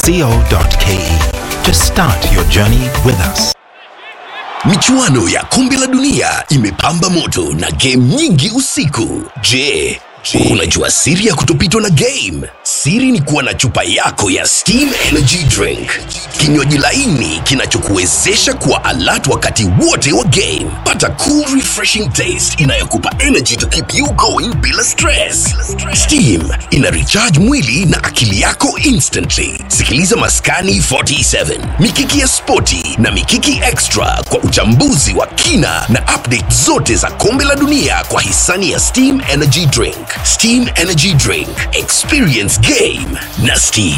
co.ke to start your journey with us. Michuano ya kombe la dunia imepamba moto na game nyingi usiku. Je, unajua siri ya kutopitwa na game? Siri ni kuwa na chupa yako ya Steam Energy Drink, kinywaji laini kinachokuwezesha kuwa alert wakati wote wa game. Pata cool refreshing taste inayokupa energy to keep you going bila stress. Steam ina recharge mwili na akili yako instantly. Sikiliza Maskani 47, Mikiki ya Spoti na Mikiki Extra kwa uchambuzi wa kina na update zote za kombe la dunia kwa hisani ya Steam Energy Drink. Steam Energy Drink, experience game na Steam.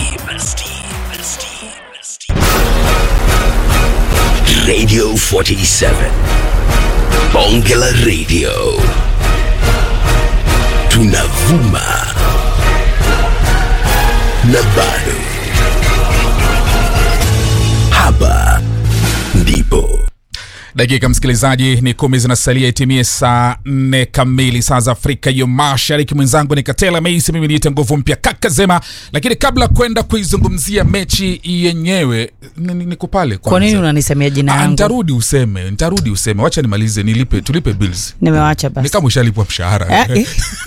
Radio 47 Bonge la Radio, tunavuma na bado hapa ndipo dakika msikilizaji ni kumi zinasalia itimie saa nne kamili saa za afrika ya mashariki mwenzangu ni katela meisi mimi niite nguvu mpya kaka zema lakini kabla kwenda kuizungumzia mechi yenyewe ni- ni- niko pale kwa nini kwanza. unanisemea jina Ah, yangu nitarudi useme nitarudi useme wacha nimalize nilipe tulipe bills nimewacha ni basi kama ushalipwa mshahara Eh,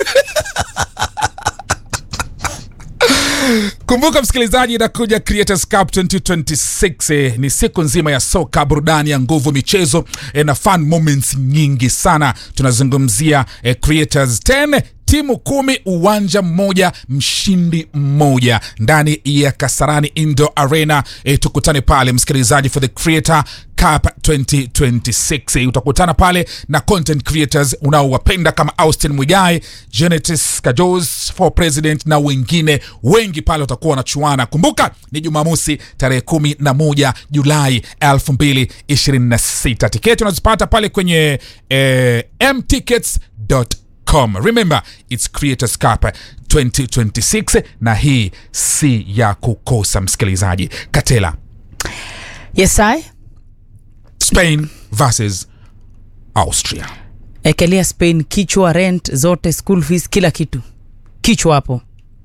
kumbuka msikilizaji inakuja creators cup 2026 eh, ni siku nzima ya soka burudani ya nguvu michezo eh, na fun moments nyingi sana tunazungumzia eh, creators 10 timu kumi uwanja mmoja mshindi mmoja ndani ya kasarani indo arena e, tukutane pale msikilizaji for the creator cup 2026 e, utakutana pale na content creators unaowapenda kama austin mwigai genetis kajos for president na wengine wengi pale watakuwa wanachuana kumbuka ni jumamosi tarehe kumi na moja julai 2026 tiketi unazipata pale kwenye eh, mtickets.com com remember its creators cup 2026 na hii si ya kukosa msikilizaji katela yes I spain versus austria ekelea spain kichwa rent zote school fees kila kitu kichwa hapo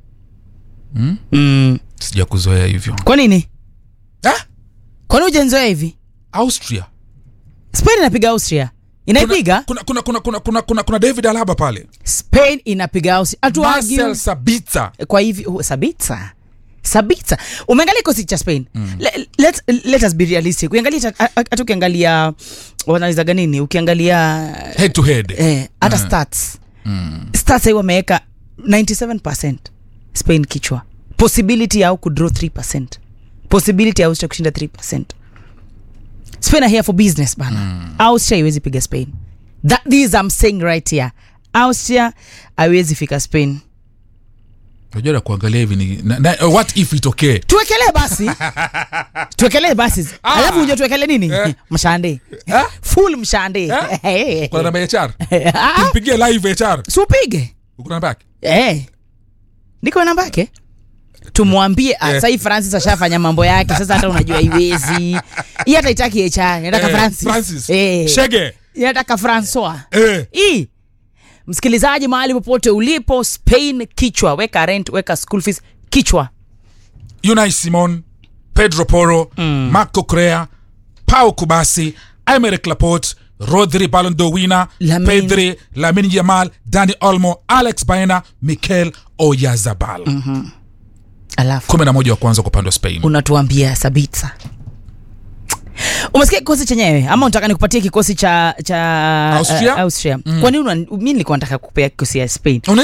mm? Mm. sija kuzoea hivyo kwa nini ah? kwani ujenzoea hivi austria spain inapiga austria inaipiga kuna, kuna, kuna, kuna, kuna, kuna, kuna david alaba pale spain inapiga austria hatuagi marcel sabitza kwa hivi oh, sabitsa sabitsa umeangalia kikosi cha spain mm. let, let, let us be realistic ukiangalia hata- hata ukiangalia wanalizaga nini ukiangalia head to head eh, hata stats stats hii wameweka 97 spain kichwa possibility yao kudraw 3 possibility ya austria kushinda 3 spain are here for business bana mm. austria haiwezi piga spain that this I'm saying right here austria haiwezi fika spain unajua na kuangalia hivi ni na, na, what if itokee tuwekelee basi tuwekelee basi alafu uja tuwekelee nini Eh. mshande full mshande kuna namba ya hr Ah, tumpigie live hr supige uko namba yake Eh. niko namba yake tumwambie ah, Eh. sahii francis ashafanya mambo yake sasa hata unajua iwezi hii hata itaki hr inataka Eh, francis, francis Eh. shege inataka francois eh. hii msikilizaji mahali popote ulipo spain kichwa weka rent weka school fees kichwa Unai Simon, Pedro Porro, mm. Marco Correa, Pau Kubasi, Aymeric Laporte, Rodri Ballon d'Or winner, Lamine. Pedri, Lamine Yamal, Dani Olmo, Alex Baena, Mikel Oyarzabal. Mm. alafu kumi na moja wa kwanza kwa upande wa Spain. unatuambia sabitsa umesikia kikosi chenyewe ama unataka nikupatie kikosi cha cha Austria? uh, austria mm. kwa nini una- mi nilikuwa nataka kupea kikosi ya spain